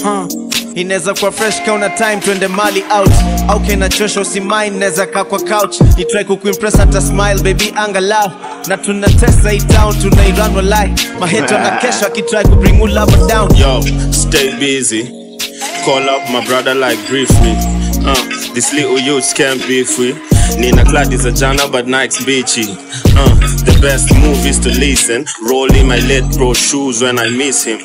inaweza kuwa fresh kauna time twende mali out au kinachosha usimai inaweza kaa kwa couch ni try kukuimpress hata smile baby angalau na tunatesa hii town tunairan walai maheto na kesho akitry kubring you love down Yo, stay busy. Call up my brother like brief me. Uh, this little youth can't be free. Nina Glad is a jana, but nights beachy. Uh, the best move is to listen. Roll in my late bro shoes when I miss him.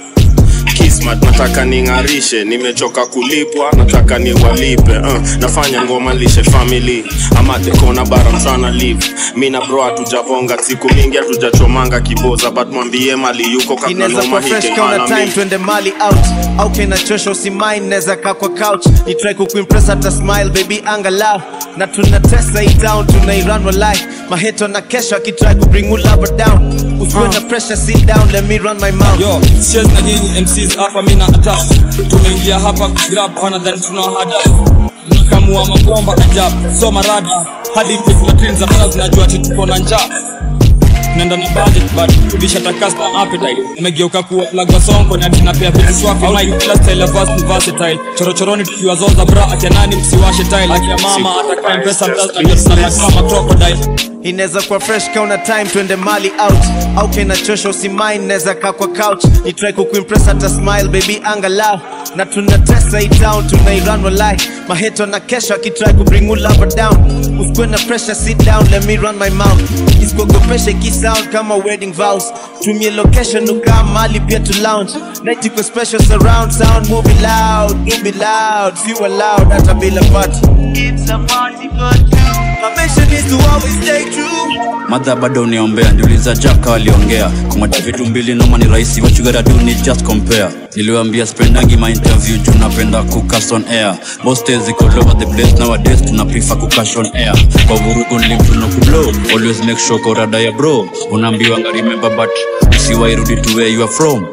Kismat nataka ning'arishe, nimechoka kulipwa, nataka niwalipe. Uh, nafanya ngoma lishe family. I'm at the corner but I'm tryna leave. Mi na bro hatujabonga siku mingi hatujachomanga kiboza, but mwambie mali yuko kabla inaweza noma kuwa fresh hike kauna mala time mi. twende mali out au kinachosha usimai inaweza kaa kwa couch ni try kukuimpress hata smile baby angalau na tunatesa hii town tunairan walai maheto na kesho akitry kubring you love down usiwe na pressure sit down let me run my mouth yo siezi na nyinyi mcs hapa mi na attack tumeingia hapa grab wanadhani tuna hadafu nikamua mabomba ajabu so maradi hadi teklatrin za mara zinajua ati tuko na njaa tunaenda na budget but kubisha ta custom appetite umegeuka kuwa plug wa sonko na tunapea vitu swafi mic kila style of us ni versatile chorochoroni tukiwa zoza bra akia nani msiwashe tile akia mama atakaye mpesa mtazi na kama crocodile inaweza kuwa fresh kauna time twende mali out au kinachosha usimai inaweza kaa kwa couch ni try kukuimpress hata smile baby angalau na tunatesa hii town tunairan walai maheto na kesho akitry kubring you love down usikuwe na pressure sit down let me run my mouth isikuogopeshe kisound kama wedding vows tumie location ukaa mali pia to lounge night iko special surround sound movie loud movie loud few loud hata bila party it's a party for two my mission is to always stay true madha bado uniombea ndiuliza jaka waliongea kumata vitu mbili noma ni rahisi what you gotta do ni just compare niliwambia spendangi my interview juu napenda kukas on air most days iko all over the place nowadays tuna prefer kukash on air kwa vurugu nilimtuno kublow always make sure korada ya bro unaambiwa nga remember but usiwairudi to where you are from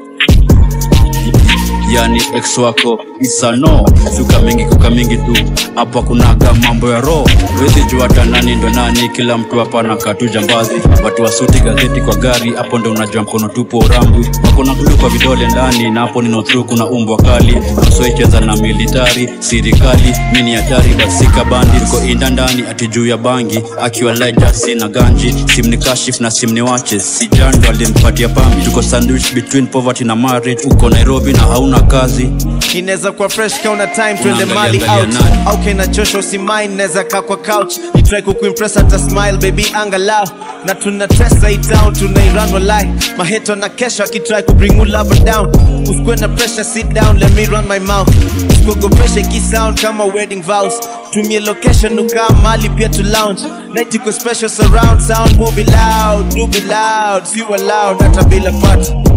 yani ex wako isano suka mingi kuka mingi tu hapa kunaga mambo ya roho wezi jua hata nani ndo nani kila mtu hapa nakaa tu jambazi watu wasuti gazeti kwa gari hapo ndo unajua mkono tupo urambwi wakona gulu kwa vidole ndani na hapo nino through kuna umbwa kali usoicheza na militari sirikali mini hatari basika bandi tuko inda ndani ati juu ya bangi akiwa laja sina ganji simni kashif na simni wache sijando alimpatia pami tuko sandwich between poverty na marriage uko nairobi na hauna kazi inaweza kuwa fresh kauna time twende Unaangalia mali angalia out nani? au kinachosha usimai inaweza kaa kwa couch ni try kukuimpress hata smile baby angalau na tunatesa hii town tunairan walai maheto na kesho akitry kubring you love down usikuwe na pressure sit down let me run my mouth usikuogopeshe kisound kama wedding vows tumie location ukaa mali pia to lounge night iko special surround sound movie loud movie loud few loud hata bila party